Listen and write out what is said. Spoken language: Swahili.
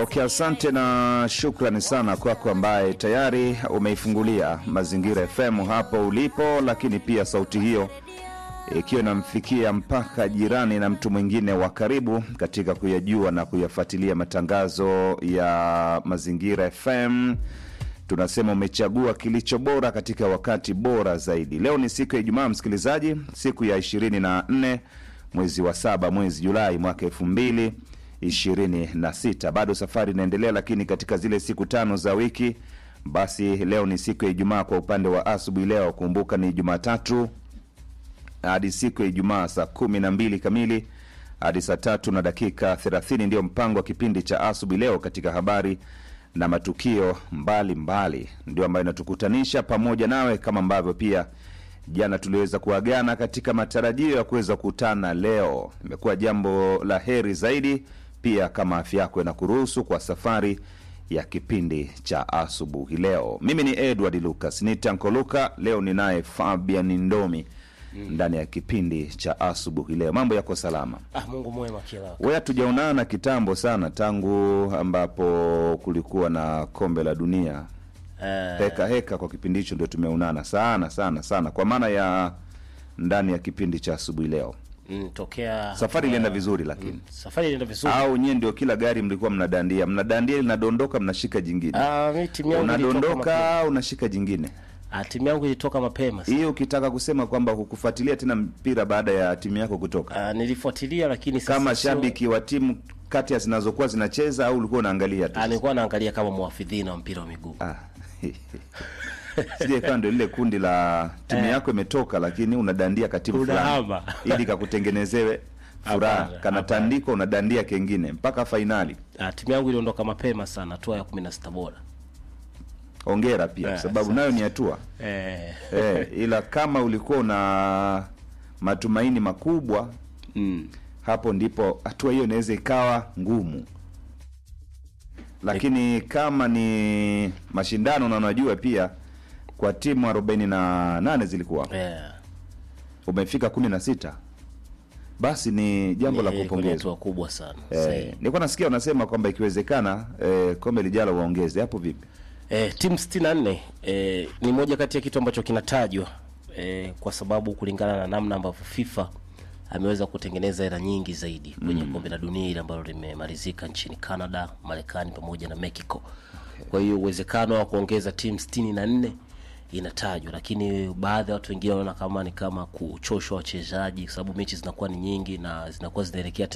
Okay, asante na shukrani sana kwako ambaye tayari umeifungulia Mazingira FM hapo ulipo, lakini pia sauti hiyo ikiwa inamfikia mpaka jirani na mtu mwingine wa karibu katika kuyajua na kuyafuatilia matangazo ya Mazingira FM. Tunasema umechagua kilicho bora katika wakati bora zaidi. Leo ni siku ya Ijumaa, msikilizaji, siku ya 24 mwezi wa saba, mwezi Julai mwaka elfu mbili ishirini na sita. Bado safari inaendelea, lakini katika zile siku tano za wiki, basi leo ni siku ya Ijumaa. Kwa upande wa asubuhi leo, kumbuka ni Jumatatu hadi siku ya Ijumaa saa kumi na mbili kamili hadi saa tatu na dakika thelathini ndio mpango wa kipindi cha asubuhi leo katika habari na matukio mbalimbali mbali. Ndio ambayo inatukutanisha pamoja nawe, kama ambavyo pia jana tuliweza kuagana katika matarajio ya kuweza kukutana leo. Imekuwa jambo la heri zaidi pia kama afya yako inakuruhusu kwa safari ya kipindi cha asubuhi leo. Mimi ni Edward Lucas ni Tanko Luka. Leo ninaye Fabian Ndomi ndani ya kipindi cha asubuhi leo. Mambo yako salama? Ah, Mungu mwema kila wakati. We, hatujaonana kitambo sana tangu ambapo kulikuwa na kombe la dunia Eh, heka heka. Kwa kipindi hicho ndio tumeonana sana sana sana, kwa maana ya ndani ya kipindi cha asubuhi leo. mm, tokea Safari ilienda vizuri, lakini safari ilienda vizuri. au nyie ndio kila gari mlikuwa mnadandia mnadandia linadondoka mnashika jingine Ah, mimi timu yangu ilitoka mapema. unadondoka unashika jingine Ah, timu yangu ilitoka mapema. hii ukitaka kusema kwamba hukufuatilia tena mpira baada ya timu yako kutoka Ah, nilifuatilia lakini sasa kama sio- shabiki wa timu kati ya zinazokuwa zinacheza au ulikuwa unaangalia tu Ah, nilikuwa naangalia kama mwafidhina wa mpira wa miguu. Ah. sije kawa ndo lile kundi la timu yako imetoka lakini unadandia katimu fulani Unahama. ili kakutengenezewe furaha Hapana, kanatandikwa unadandia kengine mpaka fainali Ah, timu yangu iliondoka mapema sana, hatua ya 16 bora. ongera pia kwa Eh, sababu nayo ni hatua Eh, eh, ila kama ulikuwa una matumaini makubwa mm. hapo ndipo hatua hiyo inaweza ikawa ngumu lakini kama ni mashindano na unajua pia kwa timu arobaini na nane zilikuwa Eh, umefika kumi na sita basi ni jambo la ni kwenye kupongezwa hatua kubwa sana. eh, Sahihi. nilikuwa nasikia unasema kwamba ikiwezekana eh, kombe lijalo waongeze hapo vipi Eh, timu 64 eh, ni moja kati ya kitu ambacho kinatajwa eh, kwa sababu kulingana na namna ambavyo FIFA ameweza kutengeneza hela nyingi zaidi kwenye kombe la dunia ile ambalo limemalizika nchini Canada, Marekani pamoja na Mexico. Kwa hiyo uwezekano wa kuongeza timu 64 inatajwa, lakini baadhi ya watu wengine wanaona kama ni kama kuchoshwa wachezaji, kwa sababu mechi zinakuwa ni nyingi na zinakuwa zinaelekea tena